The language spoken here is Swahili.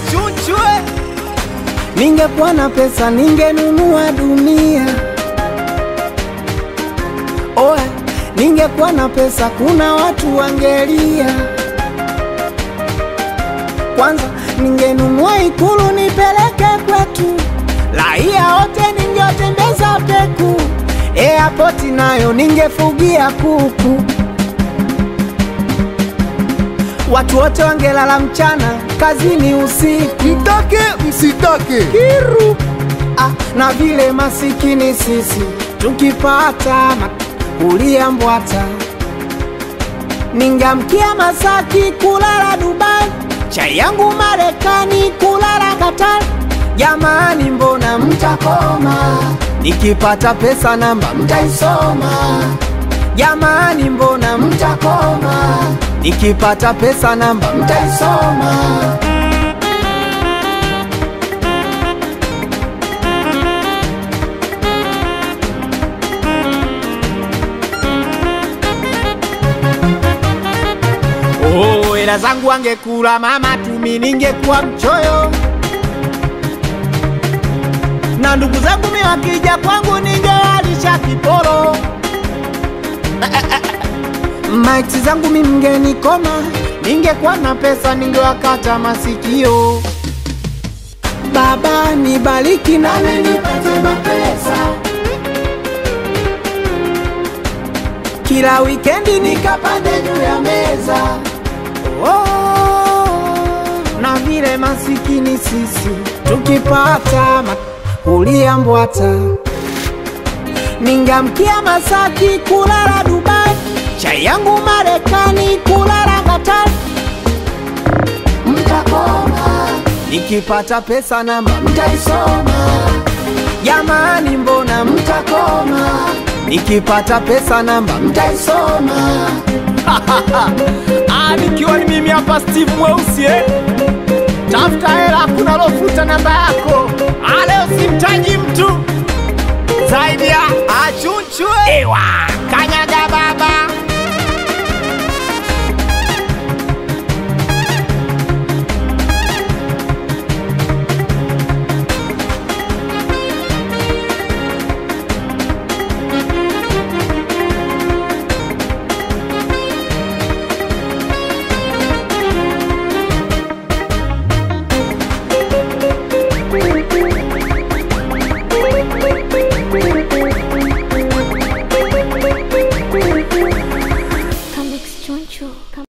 achunchwe Ningekuwa na pesa ningenunua dunia. Oe, ningekuwa na pesa kuna watu wangelia. Kwanza ningenunua ikulu nipeleke kwetu, raia wote ningetembeza peku. Airport nayo ningefugia kuku, watu wote wangelala mchana, kazini usiku. Mtake msitake, Kiru ah, na vile masikini sisi tukipata ma- kulia mbwata, ningamkia Masaki kulala Dubai, chai yangu Marekani kulala Qatar. Jamani, mbona mtakoma? Nikipata pesa namba mtaisoma. Jamani, mbona mtakoma? Nikipata pesa namba mtaisoma. Oh, hela zangu angekula mama tumi, ningekuwa mchoyo. Na ndugu zangu mi wakija kwangu, ningewalisha kiporo. Maiti zangu mi mngenikoma, ningekuwa na pesa, ningewakata masikio. Baba nibariki nami nipate mapesa kila wikendi nikapande juu ya meza oh, na vile masikini sisi tukipata ma- kulia mbwata ningamkia Masaki kulala Dubai, chai yangu Marekani kulala Qatar. Mtakoma nikipata pesa namba mtaisoma. Jamani, mbona mtakoma? Nikipata pesa namba mtaisoma. Ah, nikiwa ni mimi hapa Steve Mweusi eh? Tafuta hela, kuna lofuta namba yako. Ah, leo simtaji mtu zaidi ya achunchwe. Ewa, kanyaga baba